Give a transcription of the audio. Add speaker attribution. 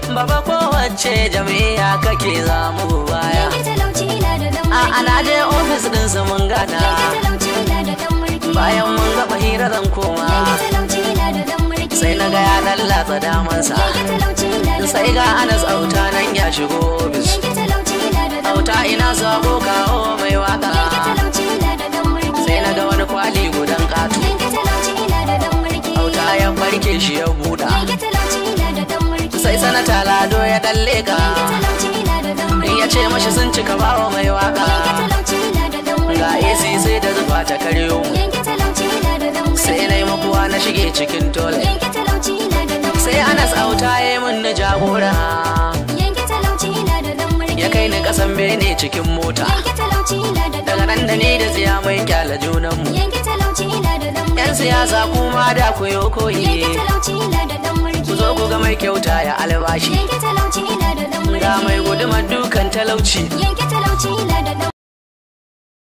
Speaker 1: baba kowace jami'a kake zamu baya
Speaker 2: Yanke talauci na da dan
Speaker 1: a
Speaker 2: mulki.
Speaker 1: ana je ofis din su mun gana
Speaker 2: Yanke talauci na da dan mulki.
Speaker 1: bayan mun gaba hira zan koma
Speaker 2: Yanke talauci na da dan mulki.
Speaker 1: sai na ga ya lallatsa damansa
Speaker 2: Yanke talauci na da
Speaker 1: sai
Speaker 2: dan
Speaker 1: ga
Speaker 2: mulki.
Speaker 1: anas auta nan ya shigo ofis
Speaker 2: Yanke talauci na da dan
Speaker 1: auta
Speaker 2: mulki.
Speaker 1: ina sabo kawo mai waka
Speaker 2: Yanke talauci na da dan mulki.
Speaker 1: sai na ga wani kwali gudan katu
Speaker 2: Yanke talauci na da dan mulki.
Speaker 1: auta ya barke shi ya buɗa
Speaker 2: Yanke talauci na da dan mulki.
Speaker 1: sai sanata lado ya dalle ka
Speaker 2: Yanke talauci na da dan mulki.
Speaker 1: ya ce mashi sun cika bawa mai waka
Speaker 2: Yanke talauci na da dan mulki.
Speaker 1: ga AC sai da zuba ta karyo mu
Speaker 2: Yanke talauci na da dan mulki.
Speaker 1: sai na yi makuwa na shige cikin tole
Speaker 2: Yanke talauci na da dan mulki.
Speaker 1: sai anas auta ya yi min na jagora
Speaker 2: Yanke talauci na da dan mulki.
Speaker 1: ya kai ni kasan bene cikin mota
Speaker 2: Yanke talauci na da dan
Speaker 1: daga nan da ni da tsiya mai kyala junanmu
Speaker 2: Yanke talauci na da dan
Speaker 1: yan
Speaker 2: mulki.
Speaker 1: siyasa kuma da ku yo
Speaker 2: Yanke
Speaker 1: koyi
Speaker 2: talauci na da dan mulki.
Speaker 1: ku zo ku ga mai kyauta ya albashi
Speaker 2: Yanke talauci na da dan mulki.
Speaker 1: ga mai gudumar dukan talauci
Speaker 2: Yanke talauci